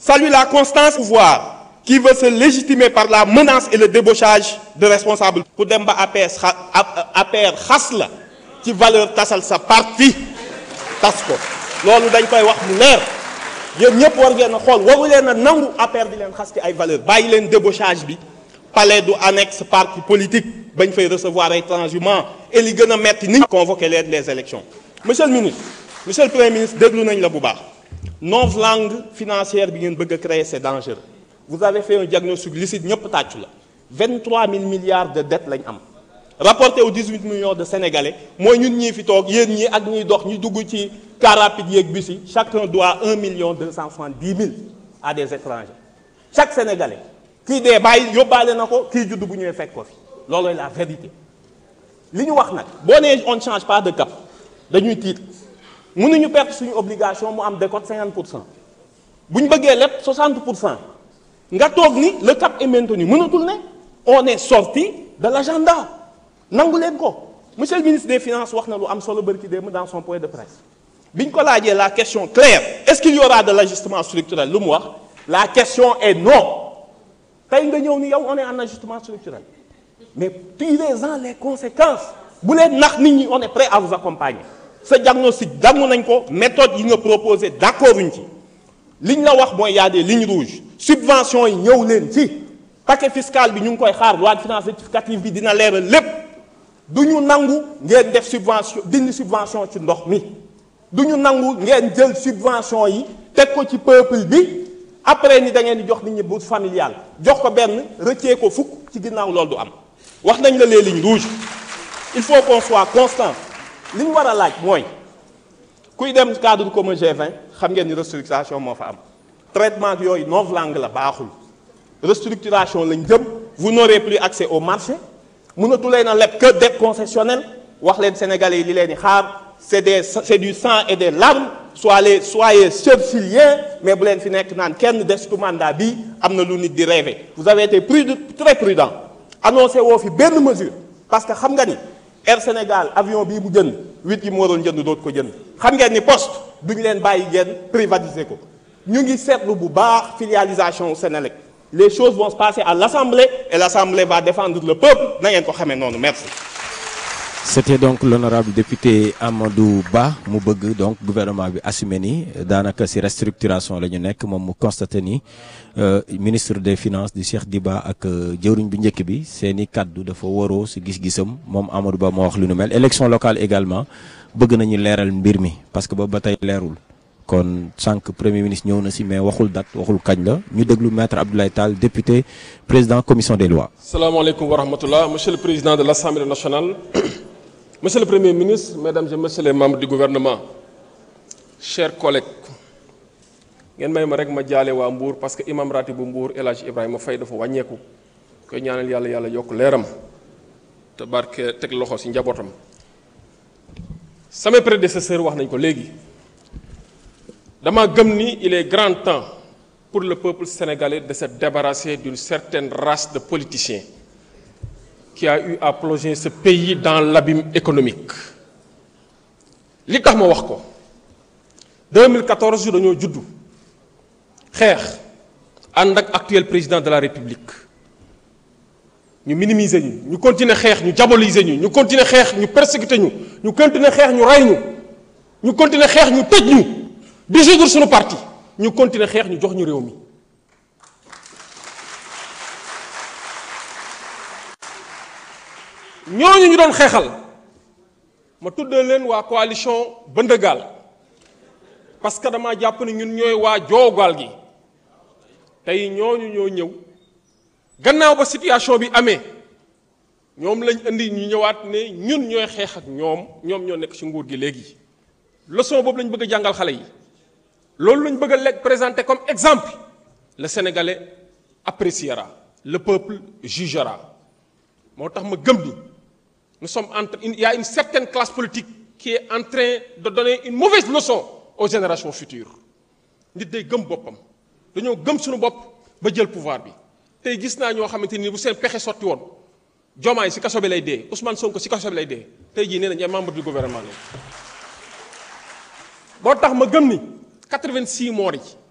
salue la constance pouvoir qui veut se légitimer par la menace et le débauchage de responsables pour dem ba APR xa APR xas la ci valeur tasal sa parti tas ko loolu dañ koy wax mu leer yéen ñëpp war ngeen a xool waru leen a nangu APR di leen xas ci ay valeur bàyyi leen débauchage bi palais du annexe parti politique bañ fay recevoir ay transhumants et li gën a metti ni convoqué leen les élections monsieur le ministre monsieur le premier ministre déglu nañ la bu baax novlangue financière bi ngeen bëgg a créer c'est dangereux vous avez fait un diagnostic lucide ñëpp tàccu la 23 000 milliards de dettes lañ am rapporté aux 18 millions de sénégalais mooy ñun ñii fi toog yéen ñii ak ñiy dox ñi dugg ci car rapide yeeg bus yi chacun doit 1 million 270 mille à des étrangers chaque sénégalais kii dee bàyyi yóbbaale na ko kii judd bu ñëwee fekk ko fi loolooy la vérité li ñu wax nag boo nee on ne change pas de cap dañuy tiit mënuñu perte suñu obligation mu am décote 50 pour cent bu ñu bëggee lépp 60 pour cent nga toog ni le cap est maintenu mënatul ne on est sorti de l'agenda nangu leen ko monsieur le ministre des finances wax na lu am solo bërki démb dans son point de presse bi ñu ko laajee la question claire est-ce qu'il y aura de l'ajustement structurel lu mu wax la question est non tey nga ñëw ni yow on est en ajustement structurel mais tirez-en les conséquences bu leen nax nit ñi on est prêt à vous accompagner sa diagnostic dangu nañ ko méthode yi nga proposé d'accord uñ ci li ñu la wax mooy y a des lignes rouges subventions yi ñëw leen ci paquet fiscal bi ñu ngi koy xaar loi de finances rectificative bi dina leeral lépp du ñu nangu ngeen def subvention dindi subvention ci ndox mi du ñu nangu ngeen jël subvention yi teg ko ci peuple bi après ni da ngeen di jox nit ñi bourse familiale jox ko benn rëccee ko fukk ci ginnaaw loolu du am wax nañ la les lignes rouges il faut qu'on soit constant li ñu war a laaj mooy kuy dem cadre commun G20 xam ngeen ni restructuration moo fa am traitement yooyu novlangue la baaxul restructuration lañ jëm vous n'aurez plus accès au marché mënatu leen a leb que dette concessionnelle wax leen sénégalais yi li leen di xaar c'est des c'est du sang et des larmes soyez soyez churchiliens mais bu leen fi nekk naan kenn destu mandat bi am na lu nit di rêver vous avez été prudent très prudent annoncé woo fi benn mesure parce que xam nga ni Air Sénégal avion bii mu jënd huit yi mu waroon jënd dootu ko jënd xam ngeen ni poste duñu leen bàyyi ngeen privatiser ko ñu ngi seetlu bu baax filialisation au Sénélec les choses vont se passer à l'Assemblée et l'Assemblée va défendre le peuple na ngeen ko xamee noonu merci. c'était donc l'honorable député Amadou Ba mu bëgg donc gouvernement bi assumé ni daanaka ci restructuration la ñu nekk moom mu constaté ni ministre des finances di Cheikh Diba ak jëwriñ bu njëkk bi seeni kàddu dafa waroo ci gis-gisam moom Amadou Ba moo wax lu nu mel élection locale également bëgg nañu leeral mbir mi parce que ba ba tey leerul kon sànq premier ministre ñëw na ci mais waxul date waxul kañ la ñu déglu maître Abdoulaye Tall député président commission des lois. salaamaaleykum wa rahmatullah monsieur le président de l'Assemblée nationale. Monsieur le Premier ministre, Mesdames et Messieurs les membres du gouvernement, chers collègues, ngeen may ma rek ma jaale waa Mbour parce que imam ratib bu Mbour El Hadj Ibrahima Faye dafa wàññeeku koy ñaanal yàlla yàlla yokk leeram te barke teg loxo ci njabootam. samay prédécesseurs wax nañ ko léegi dama gëm ni il est grand temps pour le peuple sénégalais de se débarrasser d'une certaine race de politiciens. qui a eu à plonger ce pays dans l'abîme économique li tax ma wax ko 2014 dañoo juddu xeex ànd ak actuel président de la république ñu minimiser ñu ñu continuer xeex ñu diaboliser ñu ñu continuer xeex ñu persécuter ñu ñu continuer xeex ñu rey ñu ñu continuer xeex ñu tëj ñu dissoudre suñu parti ñu continuer xeex ñu jox ñu réew mi ñooñu ñu doon xeexal ma tuddee leen waa coalition Bëndëgaal parce que dama jàpp ne ñun ñooy waa joogaal gi tey ñooñu ñoo ñëw gannaaw ba situation bi amee ñoom lañ indi ñu ñëwaat ne ñun ñooy xeex ak ñoom ñoom ñoo nekk ci nguur gi léegi leçon boobu lañ bëgg a jàngal xale yi loolu lañ bëgg a lekk présenter comme exemple le Sénégalais appréciera le peuple jugera moo tax ma gëm ni nous sommes entre il y a une certaine classe politique qui est en train de donner une mauvaise leçon aux générations futures nit day gëm boppam dañoo gëm suñu bopp ba jël pouvoir bi tey gis naa ñoo xamante ni bu seen pexe sotti woon Diomaye ci kaso bi lay dee Ousmane Sonko ci kaso bi lay dee tey jii nee nañ ay membre du gouvernement la boo tax ma gëm ni 86 morts yi